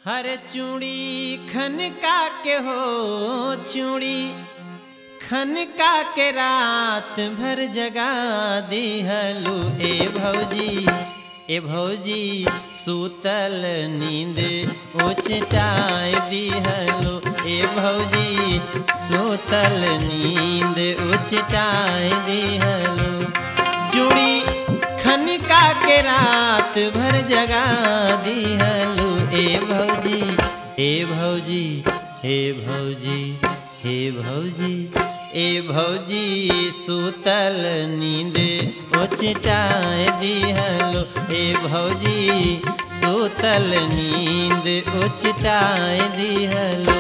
हर चूड़ी खनका के हो चूड़ी खनका के रात भर जगा दिहलू ए भौजी ए भौजी सूतल नींद उचटाए दिहलू ए भौजी सूतल नींद उचटाए दिहलू चूड़ी खनका के रात भर जगा दिहलू ए भौजी हे भौजी हे भौजी हे भौजी ए भौजी सूतल नींद उचटाए दिहलो ए भौजी सूतल नींद उचटाए दिहलो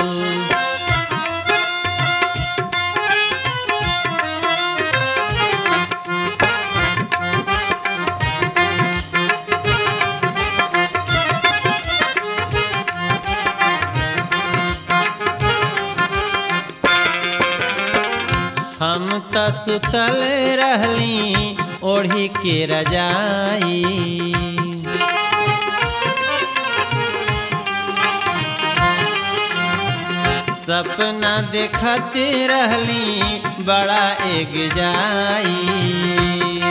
हम त सुतल रहली ओढ़ी के रजाई सपना देखत रहली बड़ा एक जाई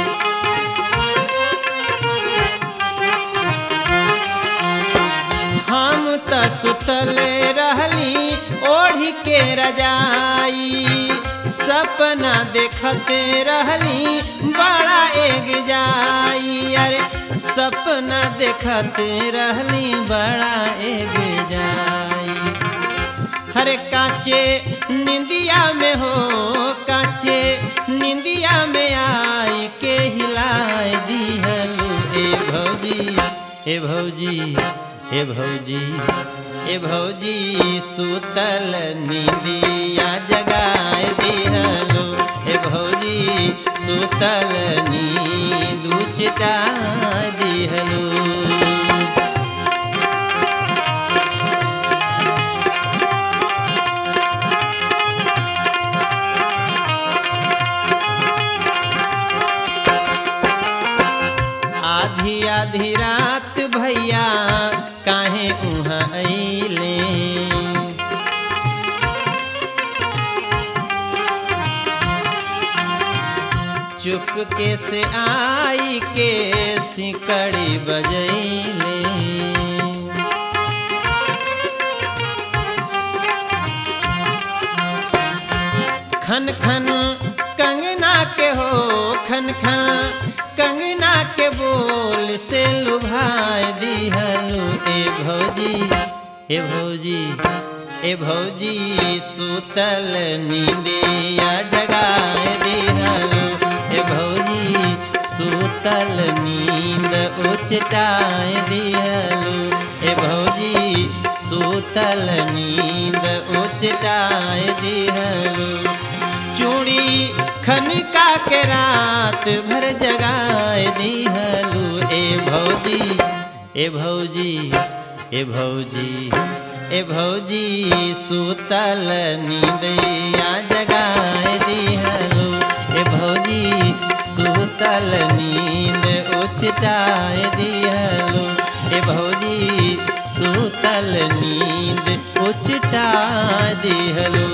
हम त सुतल रहली ओढ़ी के रजाई सपना देखत रहली बड़ा एक जाई अरे सपना देखत रहली बड़ा एक जाई हरे काचे निंदिया में हो काचे निंदिया में आई के हिलाए दिहलू ए भौजी ए भौजी ए भौजी ए भौजी सूतल नींदिया जगाए दिहलो ए भौजी सूतल नींद उचटा दिहलो आधी आधी रात भैया काहे उहाँ अइले चुपके से आई के सिकड़ी बजैले खन खन कंगना के हो खन खन कंगना के बोल से लुभाए दिहलू ए भौजी ए भौजी ए भौजी सूतल नींदिया जगाए दिहलू ए भौजी सूतल नींद उचटाए दिहलू ए भौजी सूतल नींद उचटाए दिहलू चूड़ी खनका के रात भर जगाए दिहलू ए भौजी ए भौजी ए भौजी ए भौजी सूतल नींदिया जगाए दिहलू ए भौजी सूतल नींद उचटाए दिहलू ए भौजी सूतल नींद उचटा दिहलू